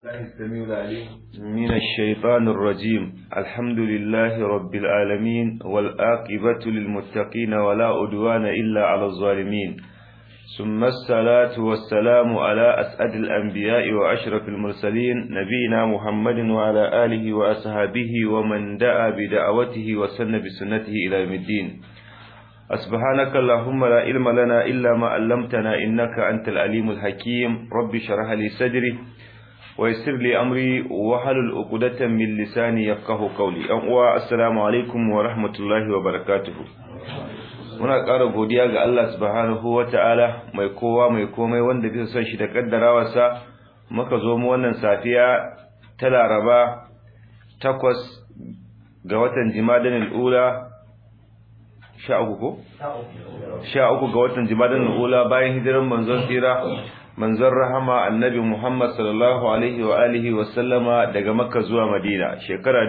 الله السميع العليم من الشيطان الرجيم الحمد لله رب العالمين والآقبة للمتقين ولا أدوان إلا على الظالمين ثم الصلاة والسلام على أسعد الأنبياء وأشرف المرسلين نبينا محمد وعلى آله وأصحابه ومن دعا بدعوته وسن بسنته إلى يوم الدين سبحانك اللهم لا علم لنا إلا ما علمتنا إنك أنت العليم الحكيم رب شرح لي صدري ويسر لي أمري وحلل عقدة من لساني يفقه قولي أنوا السلام عليكم ورحمة الله وبركاته muna ƙara godiya ga Allah subhanahu wata'ala mai kowa mai komai wanda bisa son shi da kaddarawarsa muka zo mu wannan safiya ta Laraba takwas ga watan Jimadan al-Ula sha uku ko? sha uku ga watan Jimadan al-Ula bayan hijiran manzon tsira manzon rahama annabi Muhammad sallallahu alaihi wa alihi wa sallama daga Makka zuwa Madina shekara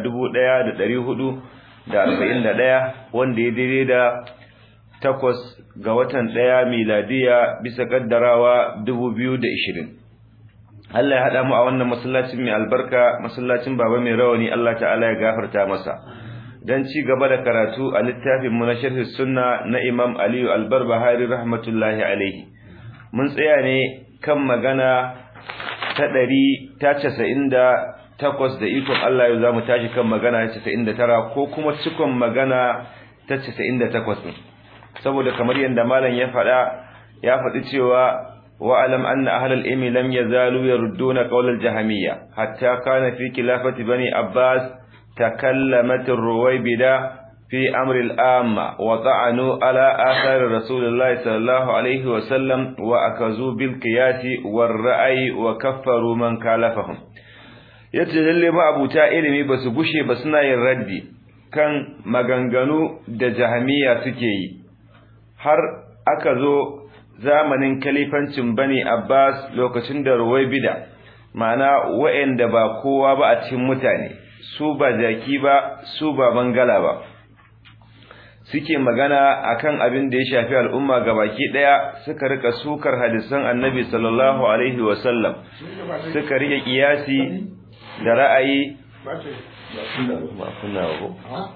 1441 wanda ya daidai da takwas ga watan ɗaya miladiya bisa kaddarawa 2020 Allah ya haɗa mu a wannan masallacin mai albarka masallacin baba mai rawani Allah ta'ala ya gafarta masa dan ci gaba da karatu a littafin mu na sharh sunna na Imam Aliyu Al-Barbahari rahmatullahi alaihi mun tsaya ne kan magana ta ɗari ta casa'in da takwas da ikon Allah yau za mu tashi kan magana ta casa'in da tara ko kuma cikon magana ta casa'in da takwas ɗin saboda kamar yadda malam ya faɗa ya faɗi cewa wa'alam anna ahlal ilmi lam yazalu yarudduna qawlal jahamiyya hatta kana fi khilafati bani abbas takallamat ar-ruwaybida في أمر الآمة وطعنوا على آثار رسول الله صلى الله عليه وسلم وأكزوا بالقياس والرأي وكفروا من كالفهم yace ma abuta ilimi ba su gushe ba suna yin raddi kan maganganu da jahamiya suke yi har aka zo zamanin kalifancin bani abbas lokacin da ruwai bida ma'ana wa'anda ba kowa ba a cikin mutane su ba jaki ba su ba bangala ba suke magana akan abin da ya shafi al'umma baki daya suka rika sukar hadisan annabi sallallahu alaihi wasallam suka rike kiyasi da ra'ayi ba kunna ba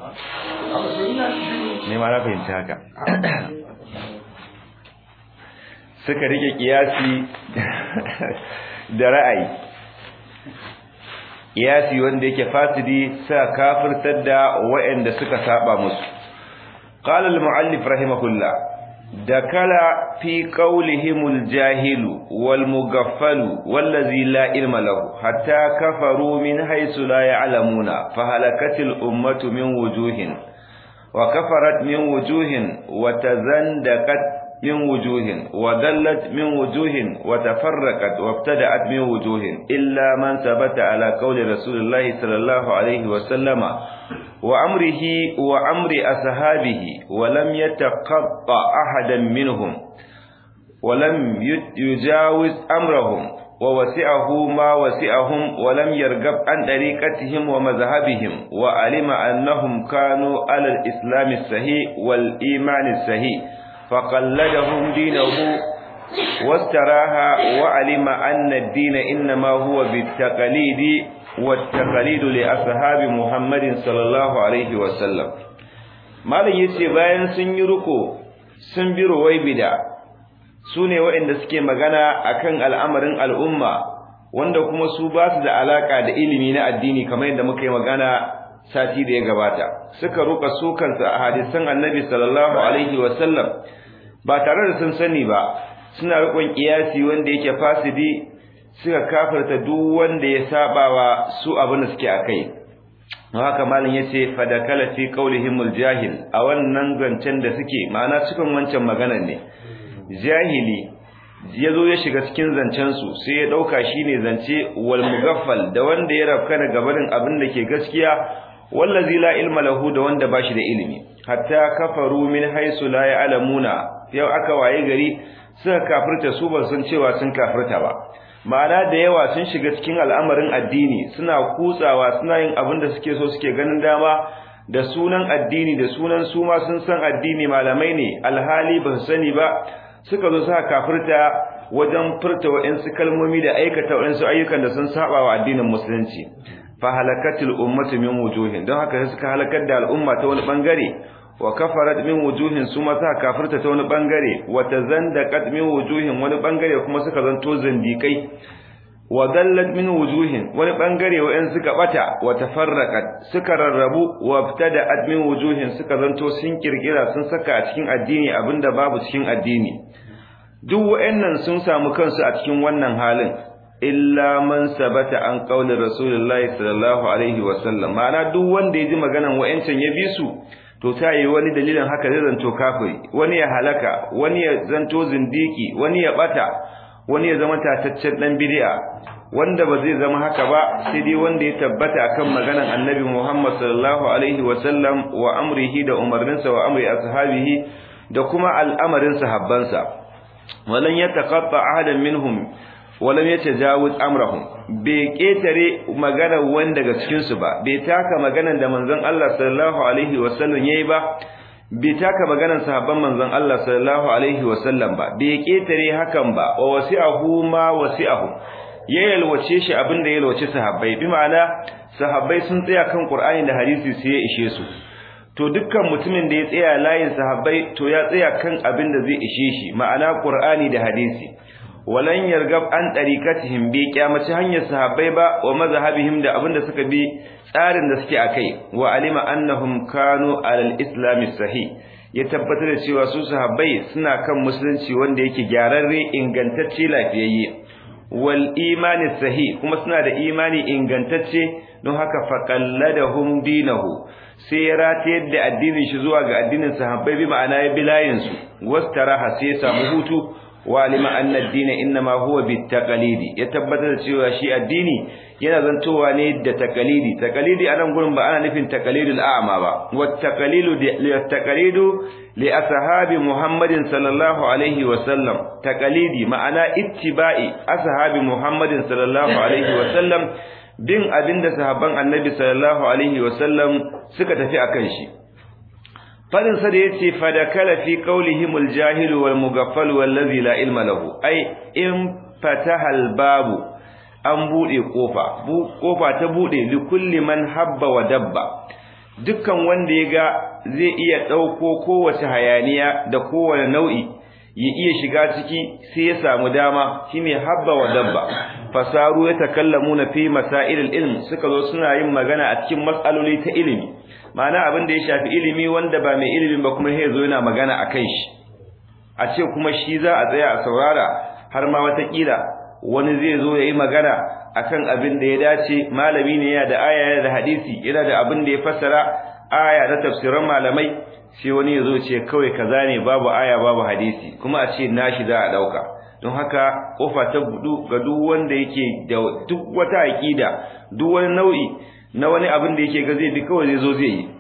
ne ma na fahimci haka suka rike kiyasi da ra'ayi kiyasi wanda yake fasidi sa kafirtar da waɗanda suka saba musu قال المؤلف رحمه الله دكل في قولهم الجاهل والمغفل والذي لا علم له حتى كفروا من حيث لا يعلمون فهلكت الأمة من وجوه وكفرت من وجوه وتزندقت من وجوه وضلت من وجوه وتفرقت وابتدأت من وجوه إلا من ثبت على قول رسول الله صلى الله عليه وسلم وأمره وأمر أصحابه ولم يتقطع أحدا منهم ولم يجاوز أمرهم ووسعه ما وسعهم ولم يرغب عن طريقتهم ومذهبهم وعلم أنهم كانوا على الإسلام الصحيح والإيمان الصحيح فقلدهم دينه واستراها وعلم أن الدين إنما هو بالتقليد والتقليد لأصحاب محمد صلى الله عليه وسلم malam yace bayan sun yi ruko sun bi ruwaibida sune waɗanda suke magana akan al'amarin al'umma wanda kuma su ba su da alaka da ilimi na addini kamar yadda muka yi magana sati da ya gabata suka ruka su kansu a hadisan annabi sallallahu alaihi wasallam ba tare da sun sani ba suna rikon kiyasi wanda yake fasidi suka kafirta duk wanda ya sabawa su abin da suke akai haka malin yace fadakala fi qaulihimul jahil a wannan zancen da suke ma'ana cikin wancan maganar ne jahili yazo ya shiga cikin zancen su sai ya dauka shine zance wal mugaffal da wanda ya rafkana gabarin abin da ke gaskiya wallazi la ilma lahu da wanda bashi da ilimi hatta kafaru min haisu la ya'lamuna yau aka waye gari suka kafirta su ba sun cewa sun kafirta ba ma'ana da yawa sun shiga cikin al'amarin addini suna kutsawa suna yin abin da suke so suke ganin dama da sunan addini da sunan su ma sun san addini malamai ne alhali ba su sani ba suka zo suka kafirta wajen furta wa'ansu kalmomi da aikata wa'ansu ayyukan da sun saba wa addinin musulunci fa halakatil ummatu min wujuhin don haka suka halakar da al'umma ta wani bangare wa kafarat min wujuhin su ma suka kafirta ta wani bangare wa tazandaqat min wujuhin wani bangare kuma suka zanto zindikai wa dallat min wujuhin wani bangare wa'an suka bata wa tafarraqat suka rarrabu wa ibtada'at min wujuhin suka zanto sun kirkira sun saka a cikin addini abinda babu cikin addini duk wa'annan sun samu kansu a cikin wannan halin illa man sabata an qauli rasulullahi sallallahu alaihi wa sallam ma'ana duk wanda ya ji maganan wa'ancan ya bi su to ta yi wani dalilin haka zai zanto kafiri wani ya halaka wani ya zanto zindiki wani ya bata wani ya zama tataccen dan bid'a wanda ba zai zama haka ba sai dai wanda ya tabbata akan maganan annabi Muhammad sallallahu alaihi wa sallam wa amrihi da umarninsa wa amri ashabihi da kuma al'amarin sahabbansa walan yataqatta ahadan minhum walam yatajawuz amrahum bai ketare maganar wanda daga cikin su ba bai taka maganar da manzon Allah sallallahu alaihi wa sallam yayi ba bai taka maganar sahabban manzon Allah sallallahu alaihi wa sallam ba bai ketare hakan ba wa wasi'ahu ma wasi'ahu ya yalwace shi abin da ya yalwace sahabbai bi ma'ana sahabbai sun tsaya kan Qur'ani da hadisi sai ya ishe su to dukkan mutumin da ya tsaya layin sahabbai to ya tsaya kan abin da zai ishe shi ma'ana Qur'ani da hadisi walan yargab an tariqatihim bi kiyamaci hanyar sahabbai ba wa mazhabihim da abin da suka bi tsarin da suke akai wa alima annahum kanu alal islam sahih ya tabbatar da cewa su sahabbai suna kan musulunci wanda yake gyararre ingantacce lafiyayye wal imani sahih kuma suna da imani ingantacce don haka faqalladahum dinahu sai ya ratayar da addinin shi zuwa ga addinin sahabbai bi ma'ana ya bi layin su wastaraha sai ya samu hutu wa alima anna ad-din inma huwa bit-taqalidi ya tabbatar da cewa shi addini yana zantowa ne da taqalidi taqalidi anan gurin ba ana nufin taqalidul a'ma ba wat taqalidu li taqalidu li ashabi muhammadin sallallahu alaihi wa sallam taqalidi ma'ana ittiba'i ashabi muhammadin sallallahu alaihi wa sallam bin abinda sahabban annabi sallallahu alaihi wa sallam suka tafi akan shi fadin sa da yace fadakala fi qawlihimul jahil wal mughaffal wallazi la ilma lahu ai in fataha al babu an bude kofa bu kofa ta bude li kulli man habba wa dabba dukkan wanda ya ga zai iya dauko kowace hayaniya da kowane nau'i ya iya shiga ciki sai ya samu dama shine habba wa dabba fasaru ya takallamuna fi masailil ilm suka zo suna yin magana a cikin matsaloli ta ilimi ma'ana abin da ya shafi ilimi wanda ba mai ilimin ba kuma sai zo yana magana akan shi a ce kuma shi za a tsaya a saurara har ma watakila wani zai zo ya yi magana akan abin da ya dace malami ne yana da aya da hadisi yana da abin da ya fassara aya na tafsiran malamai sai wani ya zo ce kawai kaza ne babu aya babu hadisi kuma a ce nashi za a dauka don haka kofa ta budu ga duk wanda yake da duk wata aqida duk wani nau'i na wani abin da yake ga zai bi kawai zai zo zai yi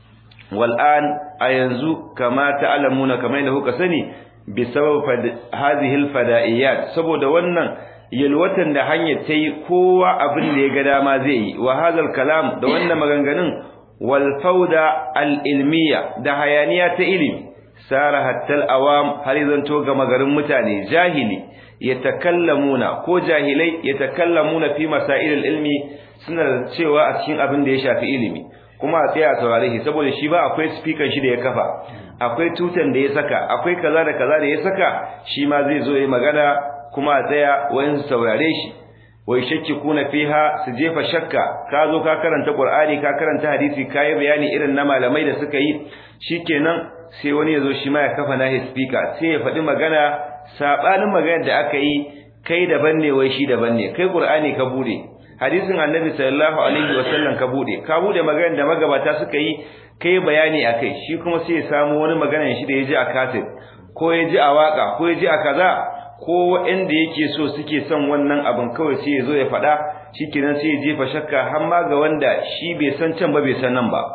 wal'an a yanzu kama ta'lamuna kamar yadda kuka sani bi sabab hadhihi al-fada'iyat saboda wannan yalwatan da hanyar ta yi kowa abin da ya ga dama zai yi wa hadal kalam da wannan maganganun wal fauda al ilmiya da hayaniya ta ilimi sara hattal awam har zanto ga magarin mutane jahili yatakallamuna ko jahilai yatakallamuna fi masail al ilmi suna cewa a cikin abin da ya shafi ilimi kuma a tsaya a saurare shi saboda shi ba akwai speaker shi da ya kafa akwai tutan da ya saka akwai kaza da kaza da ya saka shi ma zai zo ya magana kuma a tsaya wayan su saurare shi wai shakki kuna fiha su jefa shakka ka zo ka karanta qur'ani ka karanta hadisi ka yi bayani irin na malamai da suka yi shikenan sai wani ya zo shi ma ya kafa nahi speaker sai ya faɗi magana sabanin maganar da aka yi kai daban ne wai shi daban ne kai qur'ani ka bude hadisin annabi sallallahu alaihi wasallam ka bude ka bude maganar da magabata suka yi kai bayani akai shi kuma sai ya samu wani maganar shi da ya ji a kaset ko ya ji a waka ko ya ji a kaza ko waɗanda yake so suke son wannan abin kawai sai ya zo ya faɗa shikenan sai ya jefa shakka har ma ga wanda shi bai san can ba bai san nan ba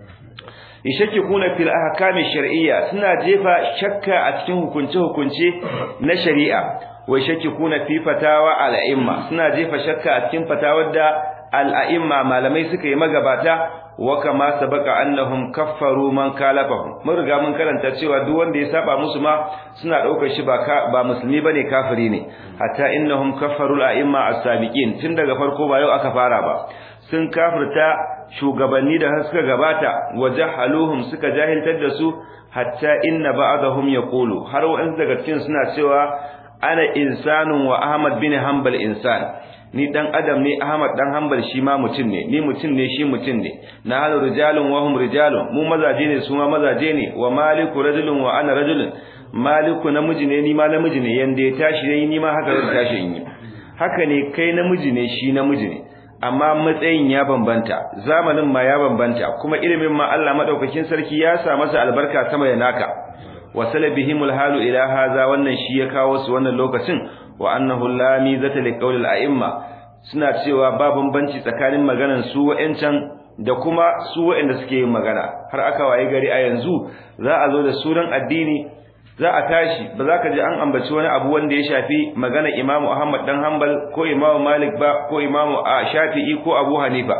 yashaki kuna fil ahkami shar'iyya suna jefa shakka a cikin hukunce hukunce na shari'a wai shakki kuna fi fatawa al'imma suna jefa shakka a cikin fatawar da al-a'imma malamai suka yi magabata wa kama sabaka annahum kaffaru man kalafahum mun riga mun karanta cewa duk wanda ya saba musu ma suna daukar shi ba ba musulmi bane kafiri ne hatta innahum kaffaru al-a'imma as-sabiqin tun daga farko ba yau aka fara ba sun kafirta shugabanni da suka gabata wajahaluhum suka jahiltar da su hatta inna ba'dahum yaqulu har wa'an daga cikin suna cewa ana insanun wa ahmad bin hanbal insan ni dan adam ne ahmad dan hanbal shi ma mutum ne ni mutum ne shi mutum ne na hal rijalun wa hum rijalun mu mazaje ne su ma mazaje ne wa maliku rajulun wa ana rajulun maliku namiji ne ni ma namiji ne yanda ya tashi ne ni ma haka zan tashi in yi haka ne kai namiji ne shi namiji ne amma matsayin ya bambanta zamanin ma ya bambanta kuma ilimin ma Allah madaukakin sarki ya sa masa albarka sama da naka wasala bihimul halu ila haza wannan shi ya kawo su wannan lokacin wa annahu la mizata liqawlil a'imma suna cewa ba bambanci tsakanin maganan su wa'ancan da kuma su wa'anda suke yin magana har aka waye gari a yanzu za a zo da sunan addini za a tashi ba za ka ji an ambaci wani abu wanda ya shafi magana Imam Ahmad dan Hanbal ko Imam Malik ba ko Imam Shafi'i ko Abu Hanifa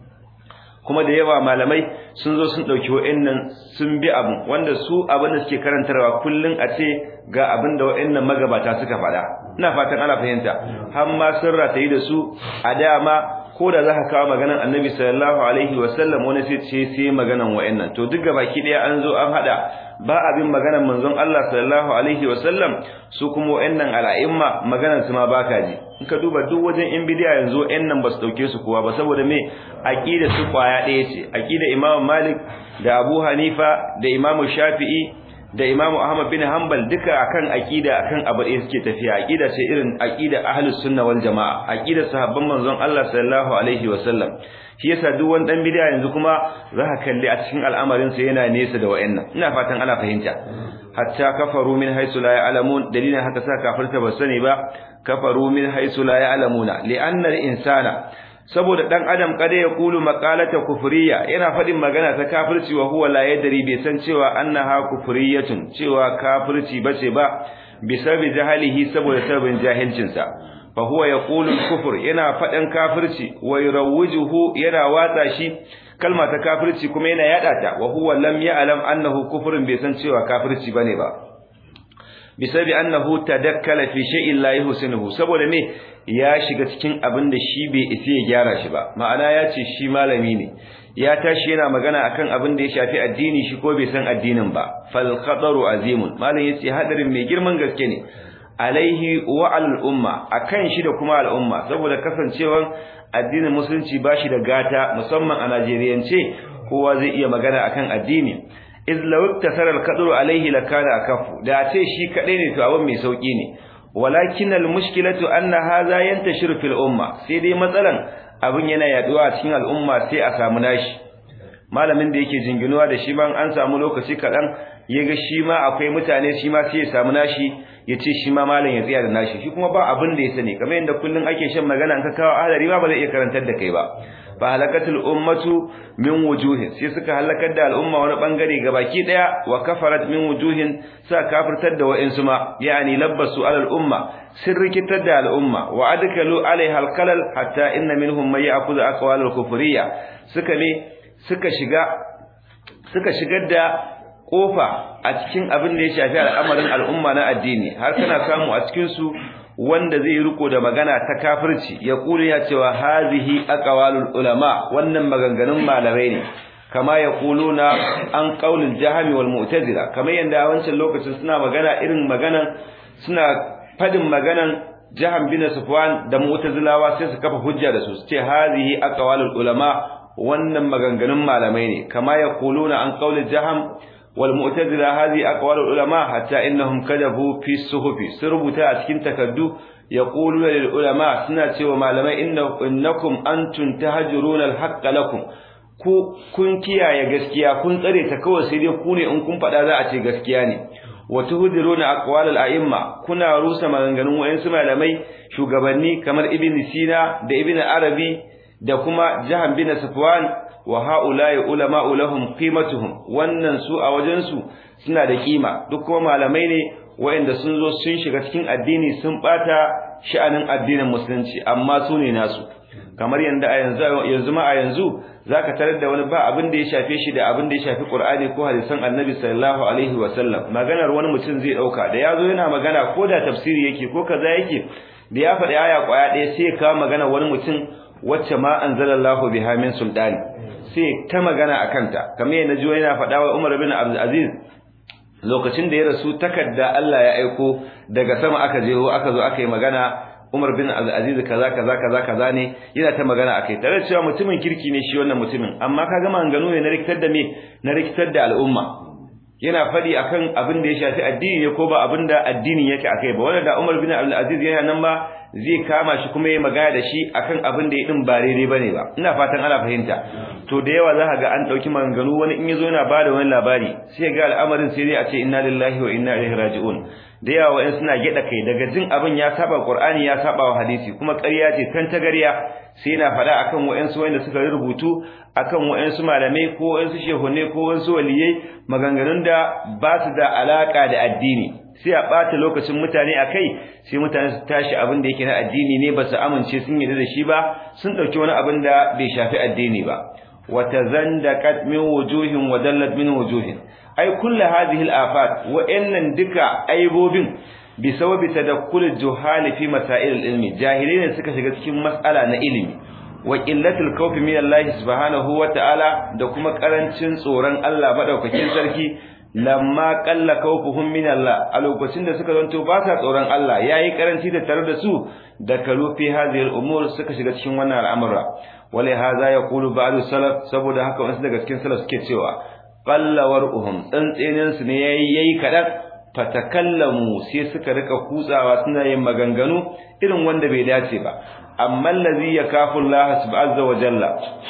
kuma da yawa malamai sun zo sun dauki wa'annan sun bi abu wanda su abin da suke karantarwa kullun a ce ga abin da wa'annan magabata suka faɗa ina fatan ana fahimta har ma sun ratayi da su a dama ko da za ka kawo maganan annabi sallallahu alaihi wasallam wani sai ce sai maganan wa'annan to duk baki daya an zo an hada ba abin maganan manzon Allah sallallahu alaihi wasallam su kuma wa'annan al'a'imma maganan su ma baka ji in ka duba duk wajen in bidiya yanzu wa'annan ba su dauke su kowa ba saboda me aqida su kwaya daya ce aqida Imam Malik da Abu Hanifa da Imam Shafi'i da Imam Ahmad bin Hanbal duka akan aqida akan abu da suke tafiya aqida ce irin aqida ahlus sunna wal jamaa aqida sahabban manzon Allah sallallahu alaihi wasallam shi yasa duk wani dan bid'a yanzu kuma za ka kalli a cikin al'amarin sa yana nesa da wayannan ina fatan ana fahimta hatta kafaru min haythu la ya'lamun dalilin haka sa kafirta ba sani ba kafaru min haythu la ya'lamuna li'anna al-insana saboda dan adam kada ya kulu maqalata kufriya yana fadin magana ta kafirci wa huwa la yadri bai san cewa annaha kufriyatun cewa kafirci bace ba bisabi jahalihi saboda sabin jahilcin sa fa huwa yaqulu kufur yana fadan kafirci wa yurawwijuhu yana watsa shi kalma ta kafirci kuma yana yada ta wa huwa lam ya'lam annahu kufrun bai san cewa kafirci bane ba bisabi annahu tadakkala fi shay'in la yuhsinuhu saboda me ya shiga cikin abin da shi bai isa ya gyara shi ba ma'ana ya ce shi malami ne ya tashi yana magana akan abin da ya shafi addini shi ko bai san addinin ba fal khataru azimun malam yace hadarin mai girman gaske ne alaihi wa al umma akan shi da kuma al umma saboda kasancewan addinin musulunci bashi da gata musamman a Najeriyance kowa zai iya magana akan addini iz law iktasara al-qadru alayhi lakana akafu da ce shi kadai ne to abin mai sauki ne walakin al-mushkilatu anna hadha yantashiru fil umma sai dai matsalan abin yana yaduwa a cikin al'umma sai a samu nashi malamin da yake jinginuwa da shi ban an samu lokaci kadan yaga shi ma akwai mutane shi ma sai ya samu nashi yace shi ma malam ya tsaya da nashi shi kuma ba abin da ya sani kamar yadda kullun ake shan magana an ka kawo ahlari ba ba zai iya karantar da kai ba fa halakatul ummatu min wujuhin sai suka halakar da al'umma wani bangare gabaki daya wa kafarat min wujuhin sa kafirtar da wa'insu ma yani labbasu alal umma sun rikitar da al'umma wa adkalu alaiha alqalal hatta inna minhum may ya'khudhu aqwal al-kufriyya suka ne suka shiga suka shigar da kofa a cikin abin da ya shafi al'amarin al'umma na addini har kana samu a cikin su wanda zai riko da magana ta kafirci ya kula ya cewa hazihi aqwalul ulama wannan maganganun malamai ne kama ya kuluna an qaulul jahmi wal mu'tazila kamar yanda a wancan lokacin suna magana irin maganan suna fadin maganan jaham bin sufwan da mu'tazilawa sai su kafa hujja da su su ce hazihi aqwalul ulama wannan maganganun malamai ne kama ya kuluna an qaulul jaham والمعتزله هذه اقوال العلماء حتى انهم كذبوا في الصحف سربتا a cikin takaddu yaquluna lil ulama suna cewa malamai innakum antum tahjuruna al haqq lakum ku kun kiyaye gaskiya kun tsare ta kawai sai dai ku ne in kun fada za a ce gaskiya ne wa tuhdiruna aqwal al a'imma kuna rusa maganganun wayansu malamai shugabanni kamar ibn sina da ibn arabi da kuma jahan bin safwan wa haula'i ulama'u lahum qimatuhum wannan su a wajen su suna da kima duk kuma malamai ne waɗanda sun zo sun shiga cikin addini sun bata sha'anin addinin musulunci amma su ne nasu kamar yanda a yanzu yanzu ma a yanzu zaka tarar da wani ba abin da ya shafe shi da abin da ya shafi Qur'ani ko hadisan Annabi sallallahu alaihi wasallam maganar wani mutum zai dauka da yazo yana magana ko da tafsiri yake ko kaza yake da ya faɗi aya kwaya ɗaya sai ya kawo magana wani mutum wacce ma anzalallahu biha min sultani sai ta magana akan ta kamar yadda jiyo yana faɗa wa Umar bin Abdul Aziz lokacin da ya rasu takarda Allah ya aiko daga sama aka je aka zo aka yi magana Umar bin Aziz kaza kaza kaza kaza ne yana ta magana akai tare da cewa mutumin kirki ne shi wannan mutumin amma kaga maganganu ne na rikitar da me na rikitar da al'umma yana fadi akan abin da ya shafi addini ne ko ba abin da addinin yake akai ba wanda da Umar bin Abdul Aziz yana nan ba zai kama shi kuma ya magana da shi akan abin da ya din ba daidai bane ba ina fatan ana fahimta to da yawa za ga an dauki maganganu wani in yazo yana bada wani labari sai ga al'amarin sai dai a ce inna lillahi wa inna ilaihi raji'un da yawa wa'in suna gida kai daga jin abin ya saba Qur'ani ya saba wa hadisi kuma ƙarya ce tan tagariya sai yana faɗa akan wa'insu wanda suka rubutu akan wa'insu malamai ko wa'insu shehunne ko wa'insu waliyai maganganun da ba su da alaka da addini sai a ɓata lokacin mutane a kai sai mutane su tashi abin da yake na addini ne ba su amince sun yarda da shi ba sun ɗauki wani abin da bai shafi addini ba wata zandaqat min wujuhin wa dallat min wujuhin ai kullu hadhihi al-afat wa innan duka aibobin bi sababi tadakkul juhal fi masail al-ilmi jahilai ne suka shiga cikin mas'ala na ilimi wa qillatul khawf min Allah subhanahu wa ta'ala da kuma karancin tsoron Allah madaukakin sarki lamma qalla khawfuhum min Allah a lokacin da suka zanto ba sa tsoron Allah yayi karanci da tare da su da kalu fi hadhihi al-umur suka shiga cikin wannan al'amura wala hadha yaqulu ba'du salaf saboda haka wasu daga cikin salaf suke cewa qallawar uhum tsantsenin su ne yayi yayi kadan fatakallamu sai suka rika kutsawa suna yin maganganu irin wanda bai dace ba amma allazi yakafu Allah subhanahu wa jalla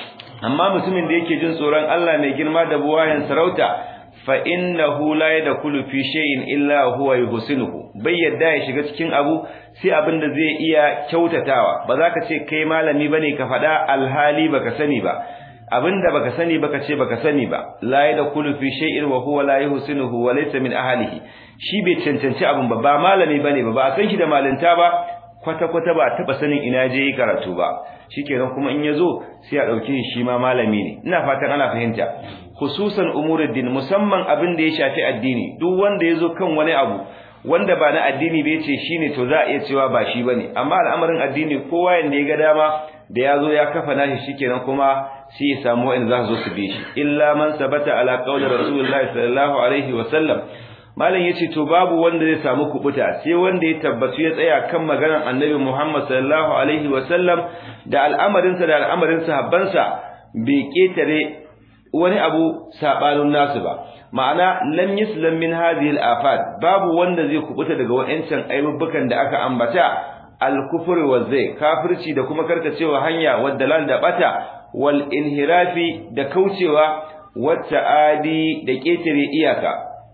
amma mutumin da yake jin tsoron Allah mai girma da buwayen sarauta fa innahu la yadkhulu fi shay'in illa huwa yuhsinuhu bai yadda ya shiga cikin abu sai abin da zai iya kyautatawa ba za ka ce kai malami bane ka faɗa alhali baka sani ba abinda baka sani baka ce baka sani ba la yadkhulu fi shay'in wa huwa la yuhsinuhu wa laysa min ahlihi shi bai cancanci abin ba ba malami bane ba ba a san shi da malinta ba kwata kwata ba taba sanin ina je yi karatu ba shikenan kuma in yazo sai a dauke shi ma malami ne ina fatan ana fahimta khususan umuruddin musamman abin da ya shafi addini duk wanda yazo kan wani abu wanda ba na addini bai ce shine to za a iya cewa ba shi bane amma al'amarin addini kowa yanda ya ga dama da yazo ya kafa nashi shikenan kuma sai ya samu wa'in za su zo su bi shi illa man sabata ala qawli rasulullahi sallallahu alaihi wa sallam malam yace to babu wanda zai samu kubuta sai wanda ya tabbatu ya tsaya kan maganar annabi Muhammad sallallahu alaihi wa sallam da al'amarin sa da al'amarin sahabbansa bai ketare wani abu sabanin nasu ba ma'ana lam yuslam min hadhihi al-afat babu wanda zai kubuta daga wa'ancan aibubbukan da aka ambata al-kufr wa zai kafirci da kuma karkacewa hanya wadda lal da bata wal inhirafi da kaucewa wata adi da ketare iyaka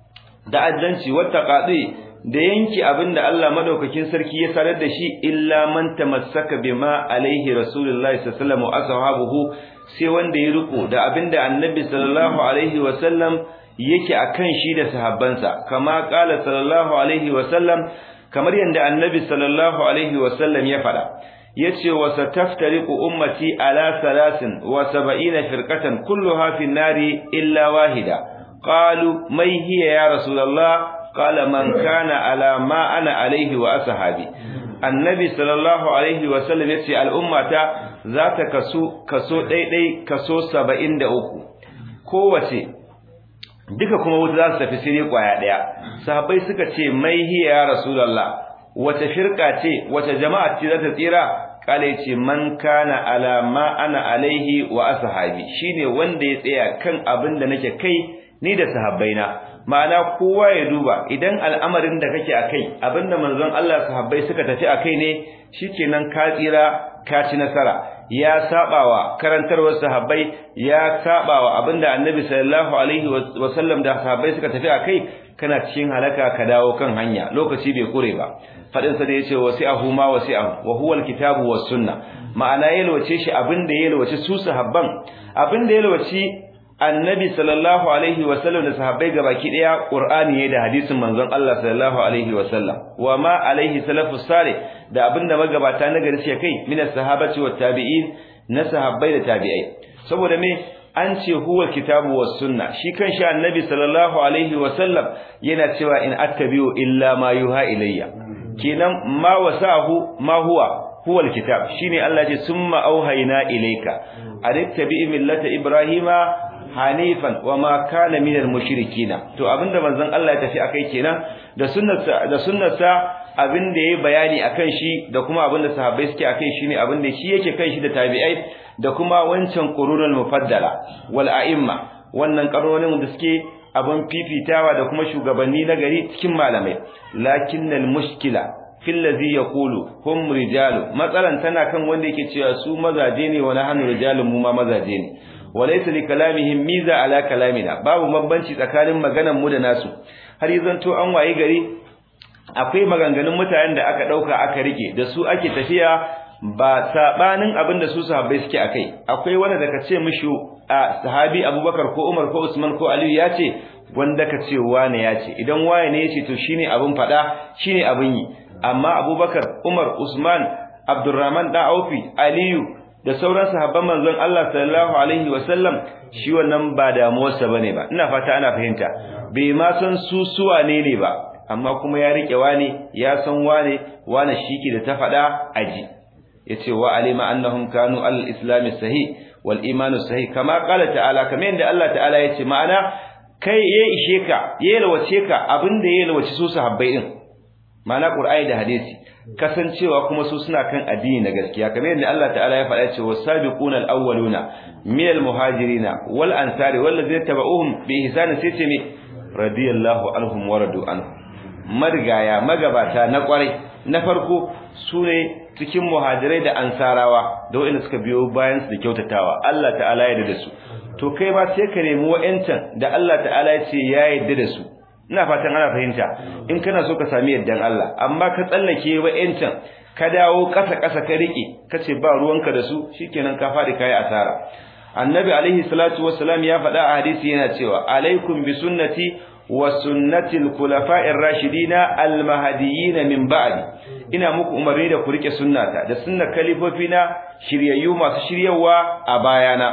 da addanci wata qadi da yanki abinda Allah madaukakin sarki ya sanar da shi illa man tamassaka bima alaihi rasulullahi sallallahu alaihi wasallam wa ashabuhu sai wanda ya riko da abinda annabi sallallahu alaihi wasallam yake akan shi da sahabbansa kama kala sallallahu alaihi wasallam kamar yanda annabi sallallahu alaihi wasallam ya fada yace wa sataftariqu ummati ala salasin wa sab'ina firqatan kulluha fi nari illa wahida qalu may hiya ya rasulullah qala man kana ala ma ana alaihi wa ashabi annabi sallallahu alaihi wa sallam yace al'ummata za ta kaso kaso daidai kaso 73 kowace duka kuma wuta za su tafi sai kwaya daya sahabbai suka ce mai hiya ya rasulullah wata firqa ce wata jama'a ce za ta tsira kale ce man kana ala ma ana alaihi wa ashabi shine wanda ya tsaya kan abin da nake kai ni da sahabbaina ma'ana kowa ya duba idan al'amarin da kake akai abinda manzon Allah sahabbai suka tafi akai ne shikenan ka tsira ka ci nasara ya sabawa karantarwar sahabbai ya sabawa abinda annabi sallallahu alaihi wasallam da sahabbai suka tafi akai kana cikin halaka ka dawo kan hanya lokaci bai kure ba fadin sa da yace wasi'ahu ma wasi'ahu wa huwa alkitabu was sunna ma'ana yalwace shi abinda yalwace su sahabban abinda yalwace annabi sallallahu alaihi wasallam da sahabbai gabaki daya qur'ani ne da hadisin manzon Allah sallallahu alaihi wasallam wa ma alaihi salafus salih da abinda magabata na gari suke kai min as-sahabati wat tabi'in na sahabbai da tabi'ai saboda me an ce huwa kitabu was sunna shi kan shi annabi sallallahu alaihi wa sallam yana cewa in attabi'u illa ma yuha ilayya kenan ma wasahu ma huwa huwa alkitab shine Allah ya ce summa auhayna ilayka adittabi millata ibrahima hanifan wama kana minal mushrikina to abinda manzon Allah ya tafi akai kenan da sunnarsa da sunnarsa abinda yayi bayani akan shi da kuma abinda sahabbai suke akai shine abinda shi yake kan shi da tabi'ai da kuma wancan qurunul mufaddala wal a'imma wannan karonin da suke abin fifitawa da kuma shugabanni na gari cikin malamai lakinnal mushkila fil ladhi yaqulu hum rijalu matsalan tana kan wanda yake cewa su mazaje ne wani hannu rijalun mu ma mazaje ne walaysa li kalamihim miza ala kalamina babu bambanci tsakanin maganan mu da nasu har yanzu an waye gari akwai maganganun mutanen da aka dauka aka rike da su ake tafiya ba sabanin abin da su sahabbai suke akai akwai wanda daga ce mishi a sahabi Abubakar ko Umar ko Usman ko Aliyu ya ce wanda ka ce wane ya ce idan waye ne ya ce to shine abin fada shine abin yi amma Abubakar Umar Usman Abdurrahman da Aufi Aliyu da sauran sahabban manzon Allah sallallahu alaihi wasallam shi wannan ba damuwarsa bane ba ina fata ana fahimta bai ma san su suwa ne ne ba amma kuma ya rike wane ya san wane wane shike da ta fada aji yace wa alima annahum kanu al-islam sahih wal iman sahih kama qala ta'ala kamar yadda Allah ta'ala yace ma'ana kai ya ishe ka ya yalwace ka abinda ya yalwace su sahabbai din ma'ana qur'ani da hadisi kasancewa kuma su suna kan addini na gaskiya kamar yadda Allah ta'ala ya faɗa cewa sabiquna al-awwaluna min al-muhajirina wal ansari wal ladzina tabauhum bi ihsan sai ce me radiyallahu anhum wa radu anhu marigaya magabata na kwarai na farko sune cikin muhajirai da ansarawa da wanda suka biyo bayan su da kyautatawa Allah ta'ala ya yarda da su to kai ma sai ka nemi wa'ancan da Allah ta'ala ya ce ya yarda da su ina fatan ana fahimta in kana so ka sami yardan Allah amma ka tsallake wa'ancan ka dawo ƙasa ƙasa ka rike kace ba ruwanka da su shikenan ka fadi kai asara annabi alaihi salatu wassalam ya faɗa a hadisi yana cewa alaikum bi sunnati wa sunnati al-khulafa'ir rashidina al-mahdiyyin min ba'di ina muku umarni da ku rike sunnata da sunnar kalifofina shiryayyu masu shiryawa a bayana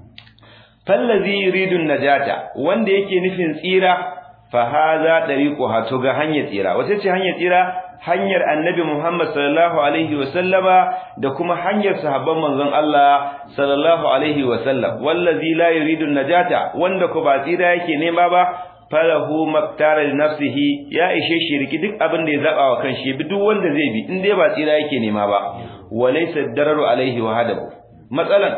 fallazi yuridu najata wanda yake nufin tsira fa hadha dariquha to ga hanyar tsira wace ce hanyar tsira hanyar annabi Muhammad sallallahu alaihi wa sallama da kuma hanyar sahabban manzon Allah sallallahu alaihi wa sallam wallazi la yuridu najata wanda ko ba tsira yake nema ba falahu maktara li nafsihi ya ishe shi riki duk abin da ya zaba wa kanshi bi duk wanda zai bi in dai ba tsira yake nema ba walaysa dararu alaihi wa hadabu matsalan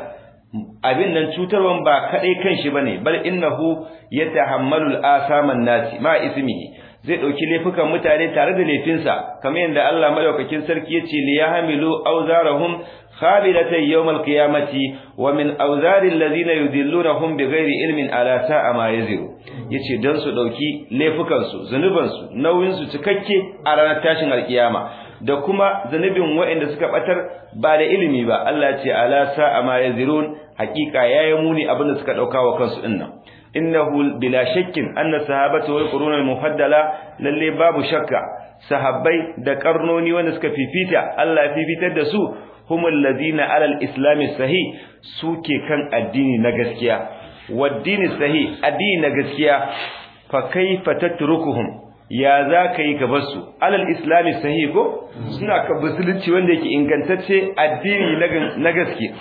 abin nan cutarwan ba kadai kanshi bane bal innahu yatahammalu al-asaman nasi ma ismihi zai dauki laifukan mutane tare da laifinsa kamar yadda Allah madaukakin sarki yace li yahmilu awzarahum khabilatan yawm al-qiyamati wa min awzari alladhina yudillunahum bighairi ilmin ala sa'a ma yaziru yace dan su dauki laifukan su zanuban su nauyin su cikakke a ranar tashin alkiyama da kuma zanubin waɗanda suka batar ba da ilimi ba Allah ya ce ala sa'a ma yazirun hakika yayi muni abin da suka dauka wa kansu dinnan innahu bila shakkin anna sahabatu wal qurun al mufaddala lalle babu shakka sahabbai da karnoni wanda suka fifita Allah ya fifitar da su humul ladina ala al islam sahih suke kan addini na gaskiya waddini sahih addini na gaskiya fa kaifa tatrukuhum ya za ka yi gabar su alal islami sahih ko suna ka musulunci wanda yake ingantacce addini na gaske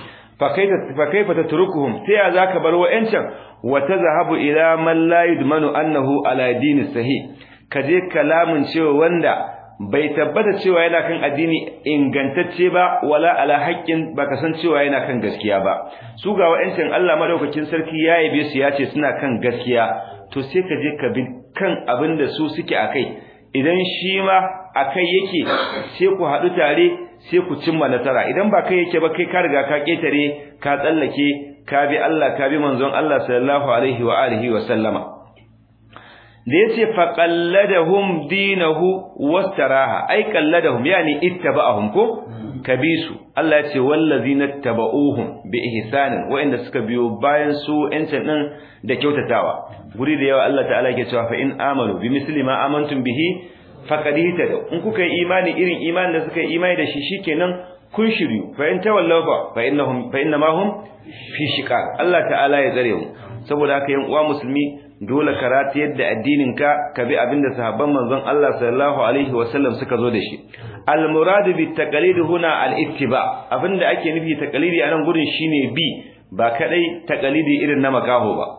fa kaifa tatrukuhum sai ya za ka bar wa'ancan wa tazhabu ila man la yudmanu annahu ala dini sahih kaje kalamin cewa wanda bai tabbata cewa yana kan addini ingantacce ba wala ala haqqin baka san cewa yana kan gaskiya ba su ga wa'ancan Allah madaukakin sarki ya yabe su ya ce suna kan gaskiya to sai ka je ka bi kan abin da su suke akai idan shi ma akai yake sai ku haɗu tare sai ku cimma nasara idan ba kai yake ba kai ka riga ka ketare ka tsallake ka bi Allah ka bi manzon Allah sallallahu alaihi wa alihi wa sallama da yace fa qalladahum dinahu wastaraha ai qalladahum yani ittaba'ahum ko kabisu Allah yace wallazina tabauhum bi ihsanin wa'inda suka biyo bayan su yancin din da kyautatawa guri da yawa Allah ta'ala yake cewa fa in amalu bi misli ma amantum bihi faqad ihtadaw in kuka yi imani irin imanin da suka yi imani da shi shikenan kun shiryu fa in tawallaw fa fa innahum fa innama hum fi shiqaq Allah ta'ala ya tsare mu saboda haka yan uwa musulmi dole ka ratiyar da addinin ka ka bi abinda sahabban manzon Allah sallallahu alaihi wasallam suka zo da shi al murad bi taqlid huna al ittiba abinda ake nufi taqlidi anan gurin shine bi ba kadai taqlidi irin na makaho ba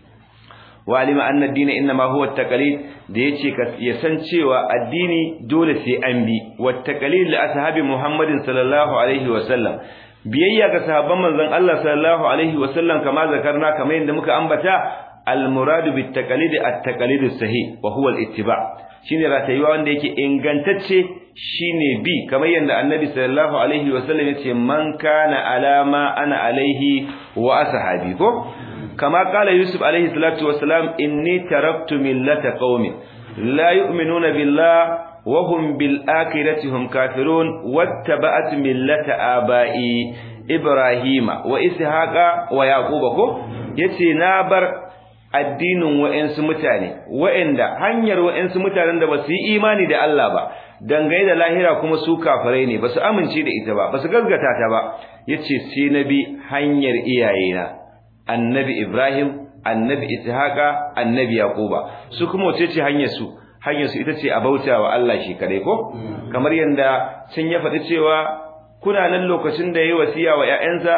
wa alima anna ad-din inma huwa at-taqlid da yace ka ya san cewa addini dole sai an bi wa taqlid li ashabi Muhammadin sallallahu alaihi wa sallam biyayya ga sahabban manzon Allah sallallahu alaihi wa sallam kama zakarna kamar yadda muka ambata al-murad bit taqlid at-taqlid as-sahih wa huwa al-ittiba shine ratayuwa wanda yake ingantacce shine bi kamar yadda annabi sallallahu alaihi wa sallam yace man kana alama ana alaihi wa ashabi ko كما قال يوسف عليه الصلاة والسلام إني تركت ملة قوم لا يؤمنون بالله وهم بالآخرة هم كافرون واتبعت ملة آبائي إبراهيم وإسحاق ويعقوب كو يتي نابر addinin wa'ansu mutane wa'anda hanyar wa'ansu mutanen da basu yi imani da Allah ba dangane da lahira kuma su kafirai ne basu amince da ita ba basu gaskata ta ba yace sai nabi hanyar iyayena annabi Ibrahim annabi Ishaqa annabi Yaquba su kuma wace ce hanyar su hanyar su ita ce a bautawa Allah shi kadai ko kamar yanda sun ya faɗi cewa kuna nan lokacin da yayi wasiya wa ƴaƴansa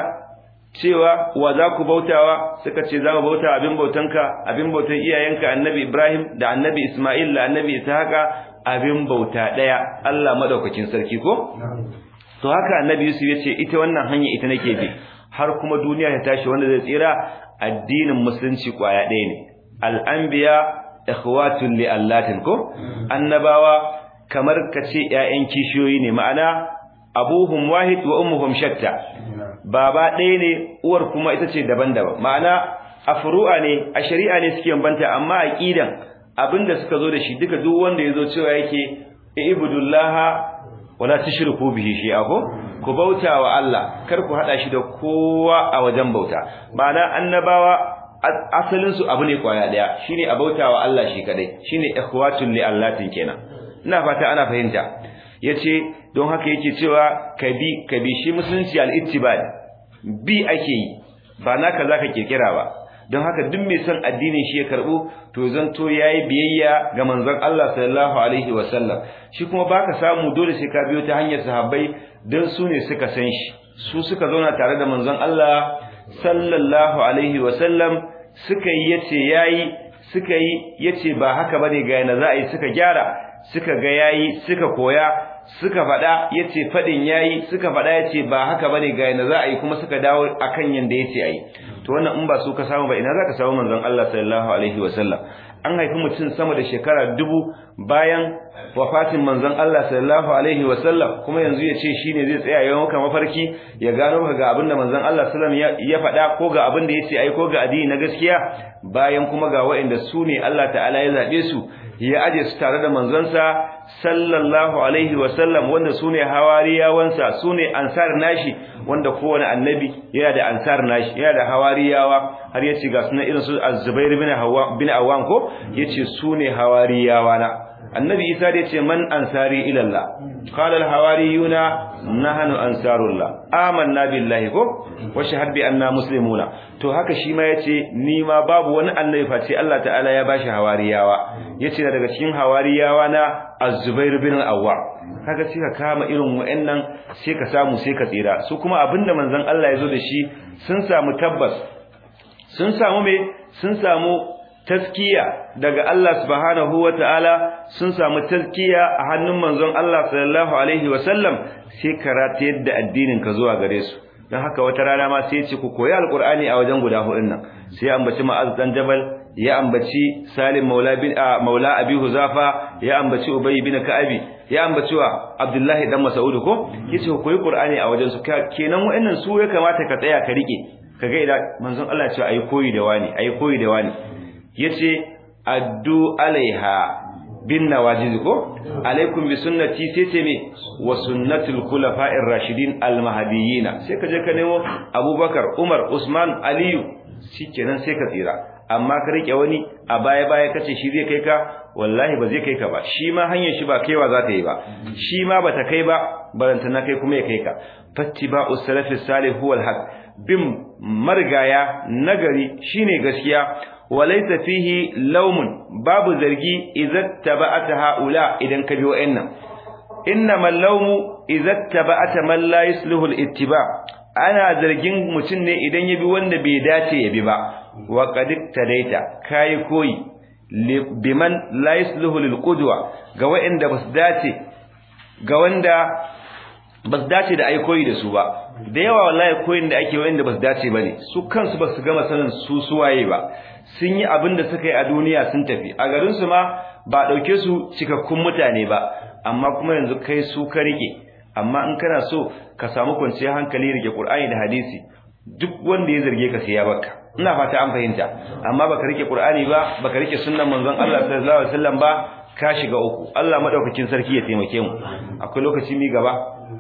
cewa wa za ku bautawa suka ce za mu bauta abin bautanka abin bautan iyayenka annabi Ibrahim da annabi Isma'il da annabi Ishaqa abin bauta daya Allah madaukakin sarki ko to haka annabi Yusuf ya ce ita wannan hanya ita nake bi har kuma duniya ta tashi wanda zai tsira addinin musulunci kwaya ɗaya ne al'anbiya ikhwatun li allatin ko annabawa kamar kace ƴaƴan kishiyoyi ne ma'ana abuhum wahid wa ummuhum shatta baba ɗaya ne uwar kuma ita ce daban-daban ma'ana a furu'a ne a shari'a ne suke banta amma aqidan abinda suka zo da shi duka duk wanda yazo cewa yake ibudullaha wala tushriku bihi shay'a ko ku bauta wa Allah kar ku hada shi da kowa a wajen bauta ma'ana annabawa asalin su abu ne kwaya daya shine a bauta wa Allah shi kadai shine ikhwatul li allatin kenan ina fata ana fahimta yace don haka yake cewa kabi kabi shi musulunci al-ittiba bi ake yi ba naka zaka kirkira ba don haka duk mai son addinin shi ya karbu to zanto yayi biyayya ga manzon Allah sallallahu alaihi wasallam shi kuma baka samu dole sai ka biyo ta hanyar sahabbai dan su ne suka san shi su suka zauna tare da manzon Allah sallallahu alaihi wasallam suka yi yace yayi suka yi yace ba haka bane ga yana za a yi suka gyara suka ga yayi suka koya suka faɗa yace fadin yayi suka faɗa yace ba haka bane ga yana za a yi kuma suka dawo akan yanda yace ayi to wannan in ba su ka samu ba ina zaka samu manzon Allah sallallahu alaihi wasallam an haifi mutum sama da shekara dubu bayan wafatin manzon Allah sallallahu alaihi wasallam kuma yanzu ya ce shine zai tsaya yayin maka mafarki ya gano ka ga abinda manzon Allah sallallahu alaihi ya faɗa ko ga abinda yace ai ko ga addini na gaskiya bayan kuma ga waɗanda su ne Allah ta'ala ya zabe su ya aje su tare da manzonsa sallallahu alaihi wasallam wanda su ne hawariyawansa su ne ansar nashi wanda kowane annabi yana da ansar nashi yana da hawariyawa har yace ga sunan irin su az-zubair bin hawa bin awam ko yace su ne hawariyawa na annabi isa da yace man ansari ila allah qala al-hawariyuna nahnu ansarullah amanna billahi ko wa shahad bi anna muslimuna to haka shi ma yace ni ma babu wani annabi face Allah ta'ala ya bashi hawariyawa yace daga cikin hawariyawa na az-zubair bin awwam kaga sai ka kama irin wa'annan sai ka samu sai ka tsira su kuma abinda manzon Allah ya zo da shi sun samu tabbas sun samu me sun samu taskiya daga Allah subhanahu wata'ala sun samu taskiya a hannun manzon Allah sallallahu alaihi wasallam sai karata yadda addinin ka zuwa gare su dan haka wata rana ma sai ya ce ku koyi alqur'ani a wajen guda hudun nan sai ya ambaci ma'az dan jabal ya ambaci salim maula bin maula abi huzafa ya ambaci ubay bin ka'abi ya ambaci wa abdullahi dan mas'ud ko yace ku koyi qur'ani a wajen su kenan wa'annan su ya kamata ka tsaya ka rike kaga idan manzon Allah ya ce ayi koyi da wani ayi koyi da wani yace addu alaiha bin nawajiz ko alaikum bi sunnati sai ce me wa sunnatul khulafa'ir rashidin al mahdiyyin sai ka je ka nemo abubakar umar usman aliyu shikenan sai ka tsira amma ka rike wani a baya baya kace shi zai kai ka wallahi ba zai kai ka ba shi ma hanyar shi ba kaiwa za ta yi ba shi ma bata kai ba baranta na kai kuma ya kai ka fattiba'u salafi salih huwa alhaq bin margaya nagari shine gaskiya walaysa fihi lawmun babu zargi idza taba'ata haula idan ka bi wa'annan innamal lawmu idza taba'ata man la yusluhu al-ittiba' ana zargin mutum ne idan ya bi wanda bai dace ya bi ba wa qad tadaita kai koyi biman la yusluhu lil qudwa ga wanda basu dace ga wanda basu dace da ai koyi da su ba da yawa wallahi koyin da ake wanda basu dace bane su kansu basu gama sanin su suwaye ba sun yi abin da suka yi a duniya sun tafi a garin su ma ba dauke su cikakkun mutane ba amma kuma yanzu kai su ka rike amma in kana so ka samu kwanciyar hankali rike Qur'ani da hadisi duk wanda ya zarge ka sai ya baka ina fata an fahimta amma baka rike Qur'ani ba baka rike sunnan manzon Allah sallallahu alaihi wasallam ba ka shiga uku Allah madaukakin sarki ya taimake mu akwai lokaci mi gaba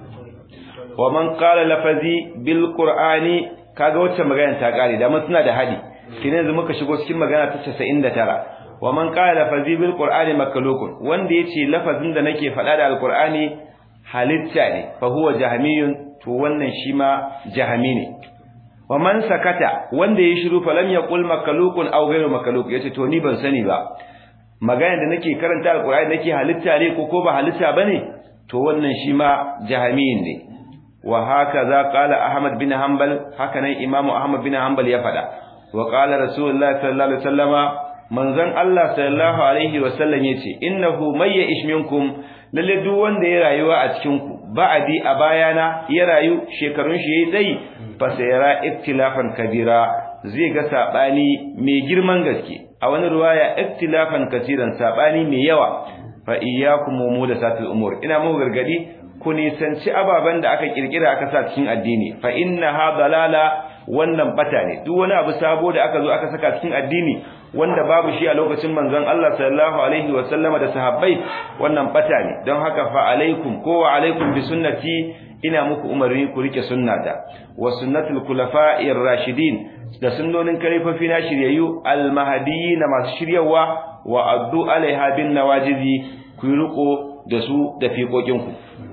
wa man qala lafazi bil qur'ani kaga wacce magana ta kare da mun suna da hadi kine yanzu muka shigo cikin magana ta 99 wa man qala lafazi bil qur'ani makalukun wanda yace lafazin da nake faɗa da alqur'ani halitta ne fa huwa jahmiyun to wannan shi ma jahmi ne wa man sakata wanda ya shiru falam yaqul makalukun aw ghayru makaluk yace to ni ban sani ba magana da nake karanta alqur'ani nake halitta ne ko ko ba halitta bane to wannan shi ma jahmiyin ne wa hakaza qala ahmad bin hanbal haka nan imamu ahmad bin hanbal ya fada wa qala rasulullahi sallallahu alaihi wasallama manzon Allah sallallahu alaihi wasallam yace innahu may ya'ish minkum lalle duk wanda ya rayuwa a cikin ku ba'adi a bayana ya rayu shekarun shi yayi tsayi fa sayara iktilafan kabira zai ga sabani mai girman gaske a wani ruwaya iktilafan kasiran sabani mai yawa fa iyyakum muhdathatil umur ina mu gargadi ku nisanci ababen da aka kirkira aka sa cikin addini fa innaha dalala wannan bata ne duk wani abu sabo da aka zo aka saka cikin addini wanda babu shi a lokacin manzon Allah sallallahu alaihi wa sallama da sahabbai wannan bata ne don haka fa alaikum ko wa alaikum bi sunnati ina muku umarni ku rike sunnata wa sunnatul khulafa'ir rashidin da sunnonin kalifofi na shiryayyu almahdiyyin masu shiryawa wa addu alaiha bin nawajizi ku riko da su da fiƙoƙinku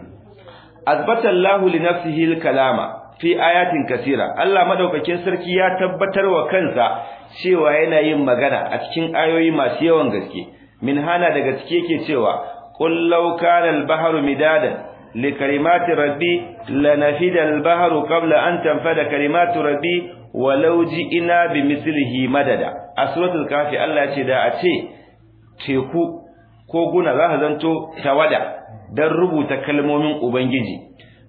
azbata Allahu li nafsihi al-kalama fi ayatin kasira Allah madaukakin sarki ya tabbatar wa kansa cewa yana yin magana a cikin ayoyi masu yawan gaske min hana daga cike yake cewa qul law kana al-bahru midadan li kalimati rabbi lanafida al-bahru qabla an tanfada kalimatu rabbi walau ji'ina bi mislihi madada a suratul kafi Allah ya ce da a ce teku ko guna za ka zanto tawada dan rubuta kalmomin ubangiji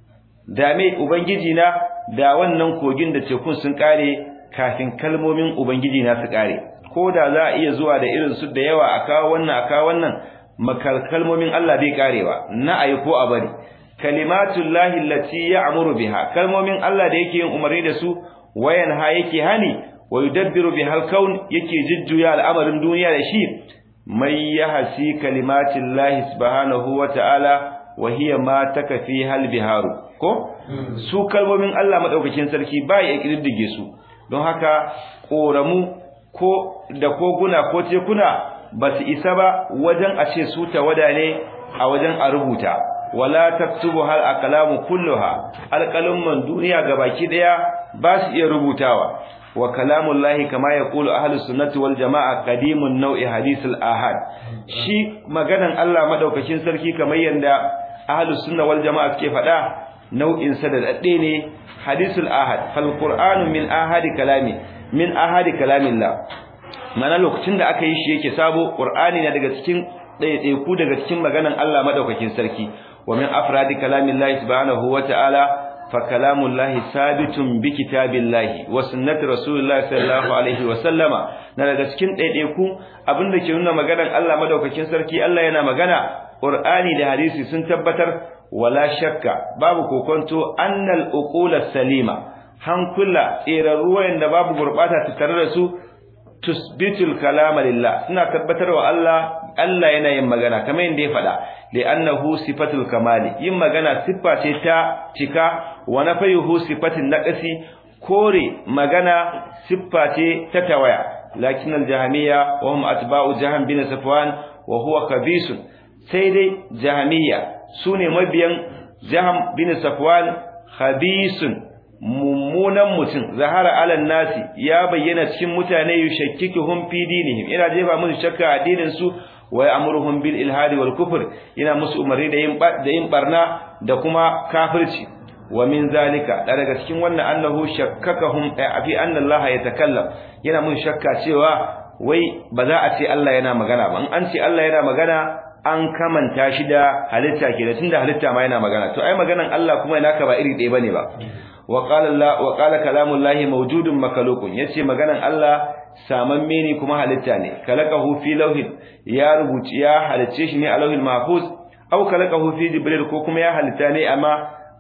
da me ubangiji na da wannan kogin da tekun sun kare kafin kalmomin ubangiji na su kare ko da za a iya zuwa da irin su da yawa a kawo wannan a kawo wannan makal kalmomin Allah bai karewa na ayi ko a bari kalimatullahi allati ya'muru biha kalmomin Allah da yake yin umarni da su wayan ha yake hani wa yudabbiru bihal kaun yake jujjuya al'amarin duniya da shi mai yahsi kalimatillahi subhanahu wa ta'ala wa hiya ma takafi hal biharu ko su kalmomin Allah madaukakin sarki ba ya kididdige su don haka koramu ko da koguna ko tekuna ba su isa ba wajen a ce su tawada ne a wajen a rubuta wala taktubu hal aqlamu kulluha alqalamun duniya gabaki daya ba su iya rubutawa wa kalamullahi kama yaqulu ahlus sunnati wal jamaa qadimun nau'i hadithul ahad shi maganan Allah madaukakin sarki kamar yanda ahlus sunna wal jamaa suke faɗa nau'in sa da dadde ne hadithul ahad fal qur'anu min ahadi kalami min ahadi kalamillah mana lokacin da aka yi shi yake sabo qur'ani na daga cikin ɗaiɗaiku daga cikin maganan Allah madaukakin sarki wa min afradi kalamillahi subhanahu wa ta'ala fa kalamullahi sabitun bi kitabillahi wa sunnati rasulillahi sallallahu alaihi wa sallama na daga cikin ɗaiɗaiku abinda ke nuna maganan Allah madaukakin sarki Allah yana magana qur'ani da hadisi sun tabbatar wala shakka babu kokonto annal uqula salima hankula tsirarru wayanda babu gurbata tattare da su tusbitul kalama lillah suna tabbatarwa Allah Allah yana yin magana kamar yadda ya faɗa li'annahu sifatul kamali yin magana siffa ce ta cika wa nafayuhu sifatin naqsi kore magana siffa ce ta tawaya lakin al-jahmiyya wa hum atba'u jahm bin safwan wa huwa kabisun sai dai jahmiyya sune mabiyan jahm bin safwan khabisun mummunan mutum zahara alan nasi ya bayyana cikin mutane yushakkikuhum fi dinihim ina jefa musu shakka a addinin su wa ya'muruhum bil ilhadi wal kufr ina musu umarni da yin da yin barna da kuma kafirci wa min zalika da daga cikin wannan annahu shakkakahum fi anna Allah yatakallam yana mun shakka cewa wai ba za a ce Allah yana magana ba in an ce Allah yana magana an kamanta shi da halitta ke da tunda halitta ma yana magana to ai maganan Allah kuma yana ka ba iri ɗaya bane ba wa qala Allah wa qala kalamullahi mawjudun makalukun yace maganan Allah samamme ne kuma halitta ne kalaqahu fi lawhin ya rubuci ya halicce shi ne a lawhil mahfuz aw kalaqahu fi jibril ko kuma ya halitta ne amma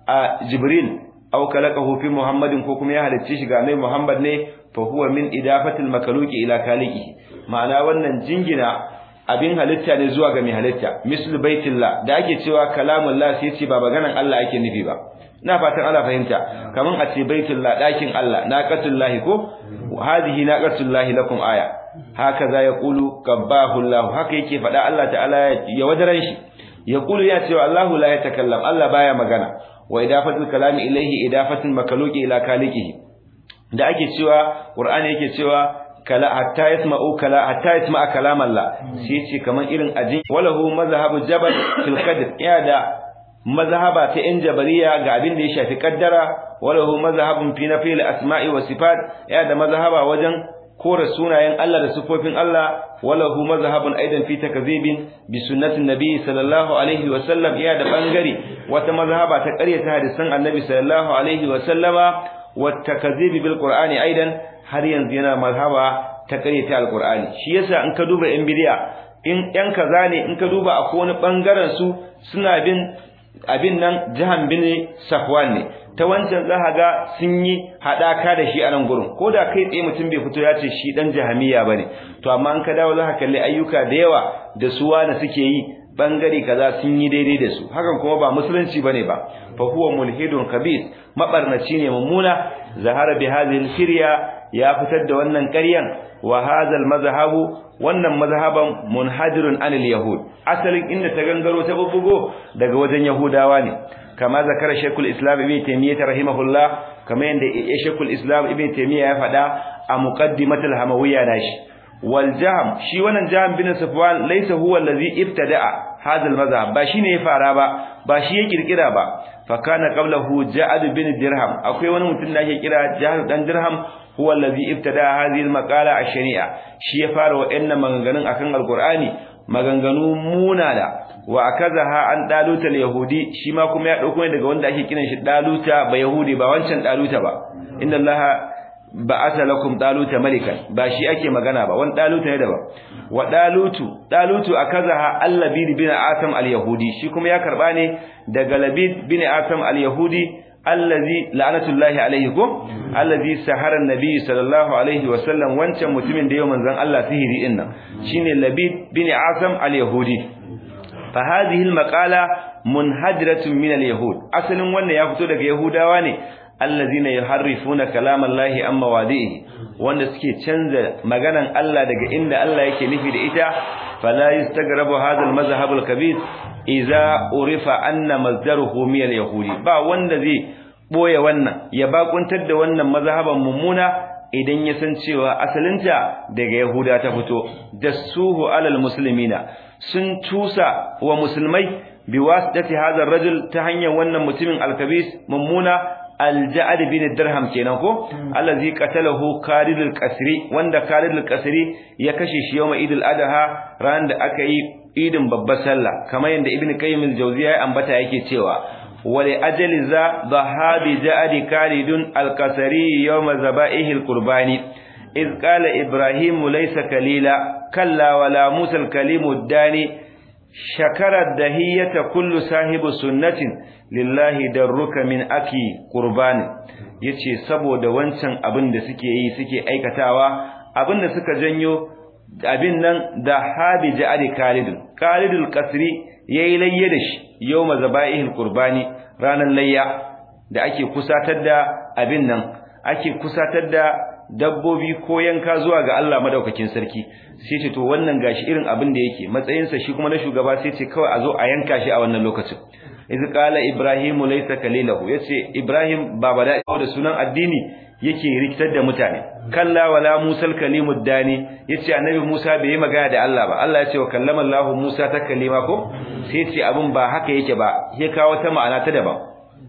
a jibril aw kalaqahu fi muhammadin ko kuma ya halicce shi ga annabi muhammad ne fa huwa min idafatil makaluki ila kaliqi ma'ana wannan jingina abin halitta ne zuwa ga mai halitta mislu baitillah da ake cewa kalamullah sai ce ba maganan Allah ake nufi ba ina fatan Allah fahimta kaman a ce baitullah dakin Allah naqatullahi ko hadhihi naqatullahi lakum aya haka za ya qulu qabbahu Allah haka yake faɗa Allah ta'ala ya wadaran shi ya qulu ya ce Allahu la yatakallam Allah baya magana wa idafatul kalami ilayhi idafatul makaluki ila kaliqihi da ake cewa Qur'ani yake cewa kala hatta yasma'u kala hatta yasma'a kalam Allah sai yace kaman irin ajin walahu mazhabu jabal fil qadr ya da mazhaba ta in jabariya ga abin da ya shafi kaddara walahu mazhabun fi nafil asma'i wa sifat ya da mazhaba wajen kore sunayen Allah da sifofin Allah walahu mazhabun aidan fi takzibin bi sunnatin nabi sallallahu alaihi wa sallam ya da bangare wata mazhaba ta ƙaryata hadisan annabi sallallahu alaihi wa sallama wa takzibi bil qur'ani aidan har yanzu yana mazhaba ta ƙaryata alqur'ani shi yasa in ka duba yan bidiya in yan kaza ne in ka duba a wani bangaren su suna bin abin nan jahan bin safwan ne ta wancan za ga sun yi hadaka da shi a nan gurin ko da kai tsaye mutum bai fito ya ce shi dan jahamiya bane to amma an ka dawo za ka kalli ayyuka da yawa da su wani suke yi bangare kaza sun yi daidai da su hakan kuma ba musulunci bane ba fa huwa mulhidun khabith mabarnaci ne mummuna zahara bi hadhihi firya ya fitar da wannan ƙaryan wa hadha mazhabu wannan mazhaban munhadirun anil yahud asalin inda ta gangaro ta bubbugo daga wajen yahudawa ne kama zakara shaykhul islam ibn taymiyyah rahimahullah kama yanda shaykhul islam ibn taymiyyah ya faɗa a muqaddimatul hamawiyya nashi wal jahm shi wannan jahm bin safwan laysa huwa allazi ibtada'a hadha al mazhab ba shine ya fara ba ba shi ya kirkira ba fa kana qablahu ja'ad bin dirham akwai wani mutum da ake kira ja'ad dan dirham huwa allazi ibtada'a hadhihi al maqala ash-shari'a shi ya fara wa'annan maganganun akan alqur'ani maganganu munana wa akazaha an daluta al-yahudi shi ma kuma ya dauko daga wanda ake kiran shi daluta ba yahudi ba wancan daluta ba inna allaha ba'atha lakum daluta malikan ba shi ake magana ba wani daluta ne daban wa dalutu dalutu akazaha allabid bin atam al-yahudi shi kuma ya karba ne daga labid bin atam al-yahudi allazi la'natullahi alaihi ko allazi sahara annabi sallallahu alaihi wa sallam wancan mutumin da yau manzon Allah sihiri din nan shine labid bin atam al-yahudi fa hadhihi al-maqala munhadiratun min al-yahud asalin wannan ya fito daga yahudawa ne allazina yuharrifuna kalamallahi amma wadihi wanda suke canza maganan Allah daga inda Allah yake nufi da ita fala yastagrabu hadha al-mazhab al-kabir idza urifa anna masdaruhu min al-yahudi ba wanda zai boye wannan ya bakuntar da wannan mazhaban mummuna idan ya san cewa asalinta daga yahuda ta fito dasuhu alal muslimina sun tusa wa musulmai biwasdati hadha ar-rajul ta hanyar wannan mutumin al-kabis mummuna al-ja'ad bin dirham kenan ko allazi qatalahu Khalid al-Qasri wanda Khalid al-Qasri ya kashe shi yawma Eid al-Adha ran da aka yi idin babbar sallah kamar yanda Ibn Qayyim al-Jawziyya ya ambata yake cewa wali ajali za dhahabi ja'ad Khalid al-Qasri yawma zaba'ihi al-qurbani إذ قال إبراهيم ليس كليلا كلا ولا موسى الكليم الداني شكر الدهية كل صاحب سنة لله درك من أكي قربان yace saboda wancan abin da suke yi suke aikatawa abin da suka janyo abin nan da habi ja'ali Khalid Khalid al-Qasri yayi layya da shi yawma zaba'ihil qurbani ranan layya da ake kusatar da abin nan ake kusatar da dabbobi ko yanka zuwa ga Allah madaukakin sarki sai ce to wannan gashi irin abin da yake matsayinsa shi kuma na shugaba sai ce kawai a zo a yanka shi a wannan lokacin iz qala ibrahimu laysa kalilahu yace ibrahim ba bada da sunan addini yake rikitar da mutane kalla wala musal kalimud dani yace annabi Musa bai yi magana da Allah ba Allah yace wa kallama Allah Musa ta kalima ko sai yace abin ba haka yake ba ya kawo ta ma'ana ta daban